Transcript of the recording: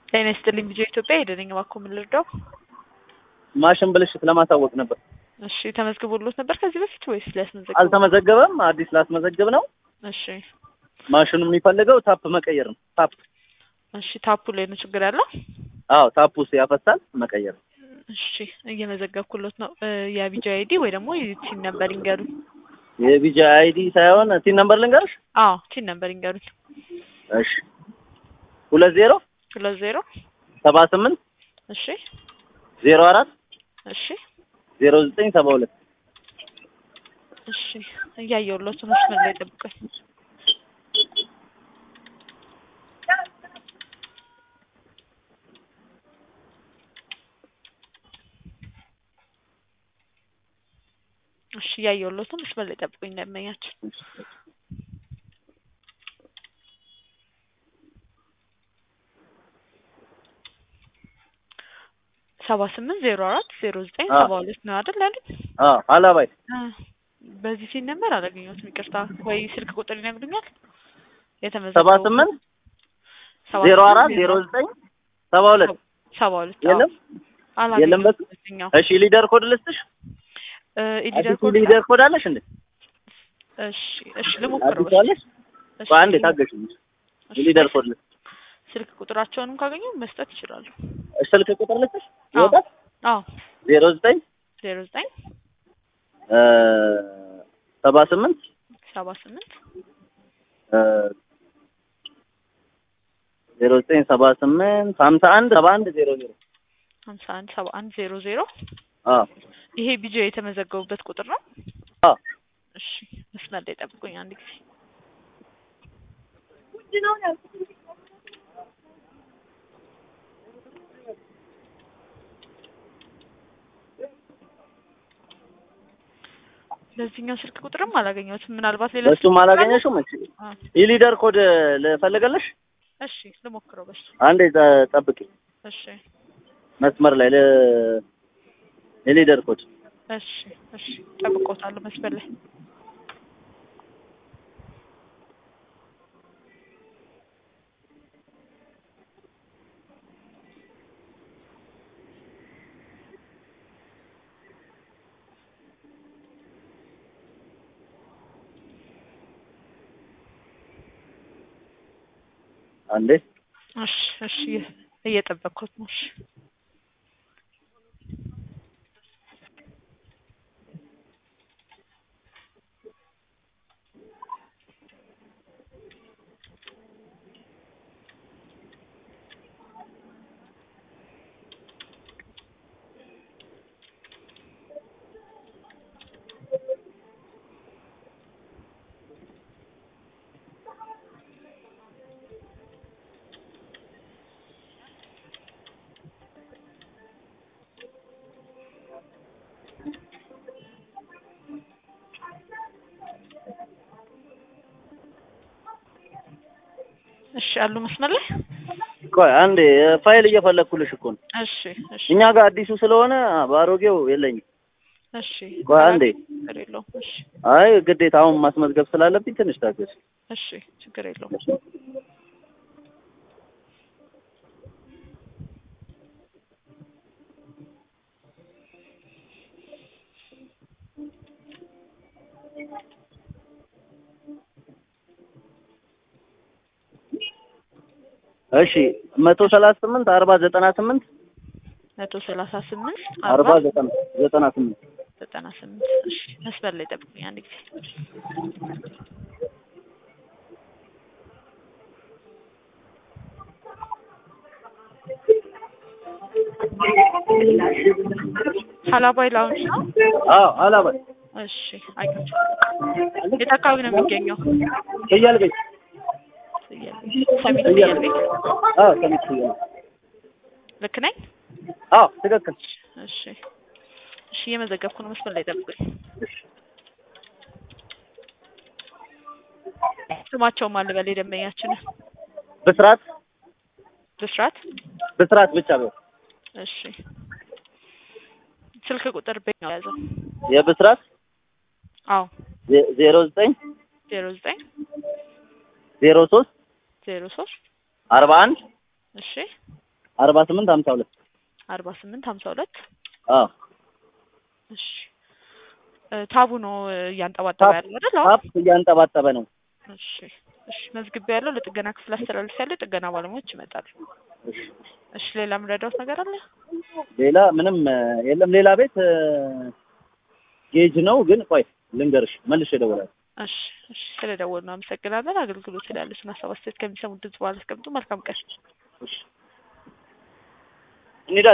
ጤና ይስጥልኝ ልጆ ኢትዮጵያ ሄደነኝ እባክዎ ምን ልርዳው? ማሽን ብልሽት ለማሳወቅ ነበር። እሺ ተመዝግቦሎት ነበር ከዚህ በፊት ወይስ ሊያስመዘግብ? አልተመዘገበም። አዲስ ላስመዘግብ ነው። እሺ ማሽኑ የሚፈልገው ታፕ መቀየር ነው። ታፕ እሺ ታፑ ላይ ነው ችግር ያለው? አዎ፣ ታፕ ውስጥ ያፈሳል። መቀየር ነው። እሺ እየመዘገብኩሎት ነው። የቢጃ አይዲ ወይ ደግሞ ቲን ነበር ይንገሩኝ። የቢጃ አይዲ ሳይሆን ቲን ነምበር ልንገርሽ? አዎ ቲን ነበር ይንገሩኝ። እሺ ሁለት ዜሮ ሁለት ዜሮ ሰባ ስምንት እሺ ዜሮ አራት እሺ ዜሮ ዘጠኝ ሰባ ሁለት እሺ እያየሁሎት ነው። መስመር ላይ ጠብቀኝ። እሺ እያየሁሎት ነው። መስመር ላይ ጠብቁኝ እንደመኛቸው ሰባ ስምንት ዜሮ አራት ዜሮ ዘጠኝ ሰባ ሁለት ነው አይደል አይደል? አዎ፣ አላባይ በዚህ ሲል ነበር አላገኘሁትም። ይቅርታ ወይ ስልክ ቁጥር ይነግሩኛል? ሰባ የተመዘገበው ስምንት ሰባ ዜሮ ስምንት አራት ዜሮ ዘጠኝ ሰባ ሁለት ሰባ ሁለት የለም የለም በሱ በዚህኛው እሺ ሊደር ኮድ ልስጥሽ? ኢሊደር አዲሱ ኮድ ሊደር ኮድ አለሽ እንዴ? እሺ እሺ ልሞክረው አዲሱ አለሽ? እሺ በአንዴ ታገሽ። እሺ፣ ሊደር ኮድ ልስጥ ስልክ ቁጥራቸውንም ካገኙ መስጠት ይችላሉ። ስልክ ቁጥር ልስጥሽ? አዎ ይወጣል አዎ ዜሮ ዘጠኝ ዜሮ ዘጠኝ ሰባ ስምንት ሰባ ስምንት ዜሮ ዘጠኝ ሰባ ስምንት ሀምሳ አንድ ሰባ አንድ ዜሮ ዜሮ ሀምሳ አንድ ሰባ አንድ ዜሮ ዜሮ አዎ ይሄ ቢጆ የተመዘገቡበት ቁጥር ነው። አዎ እሺ መስመር ላይ ጠብቁኝ አንድ ጊዜ በዚህኛው ስልክ ቁጥርም አላገኘሁትም። ምናልባት ሌላ በሱም አላገኘሽውም? እሺ አዎ። የሊደር ኮድ ልፈልገልሽ? እሺ ልሞክረው በሱ አንዴ ጠ- ጠብቂ እሺ መስመር ላይ ለ- የሊደር ኮድ እሺ እሺ ጠብቆታለሁ መስመር ላይ አንዴ እሺ እሺ እየጠበቅኩት ነው። እሺ እሺ አሉ መስመር ላይ ቆይ አንዴ ፋይል እየፈለግኩልሽ እኮ ነው። እሺ እሺ እኛ ጋር አዲሱ ስለሆነ በአሮጌው የለኝም። እሺ ቆይ አንዴ ችግር የለውም። እሺ አይ ግዴታ አሁን ማስመዝገብ ስላለብኝ ትንሽ ታገስ። እሺ ችግር የለውም። እሺ መቶ ሰላሳ ስምንት አርባ ዘጠና ስምንት መቶ ሰላሳ ስምንት አርባ አርባ ዘጠና ዘጠና ስምንት ዘጠና ስምንት እሺ መስመር ላይ ጠብቁኝ አንድ ጊዜ ሀላባይ ላውንጅ ነው። አዎ አላባይ እሺ አግኝቼ የት አካባቢ ነው የሚገኘው? ፍየል ቤት ሰሚት ፍየል ፍየል ቤት አዎ ሰሚት ፍየል ልክ ነኝ? አዎ ትክክል እሺ እሺ እየመዘገብኩ ነው። መስመር ላይ ጠብቁኝ። ስማቸውም አለ በላይ ደንበኛችንን ብስራት ብስራት ብስራት ብቻ ነው እሺ ስልክ ቁጥር በኛው ያዘው የብስራት አዎ ዜ- ዜሮ ዘጠኝ ዜሮ ዘጠኝ ዜሮ ሶስት ዜሮ ሶስት አርባ አንድ እሺ አርባ ስምንት ሀምሳ ሁለት አርባ ስምንት ሀምሳ ሁለት አዎ እሺ እ ታቡ ነው እ እያንጠባጠበ ታፕ ያለው አይደል? አሁን ታፕ እያንጠባጠበ ነው። እሺ እሺ መዝግቤ ያለው ለጥገና ክፍል አስተላልፍ ያለው የጥገና ባለሙያዎች ይመጣሉ። እሺ እሺ ሌላ የምረዳውት ነገር አለ? ሌላ ምንም እ የለም። ሌላ ቤት እ ጌጅ ነው ግን ቆይ ልንገርሽ መልሼ እደውላለሁ። እሺ እሺ ስለደወሉ ነው አመሰግናለን። አገልግሎት ስላለችን ሀሳብ አስተያየት ከሚሰሙት ድምጽ በኋላ አስቀምጡ። መልካም ቀን። እሺ እንሂዳ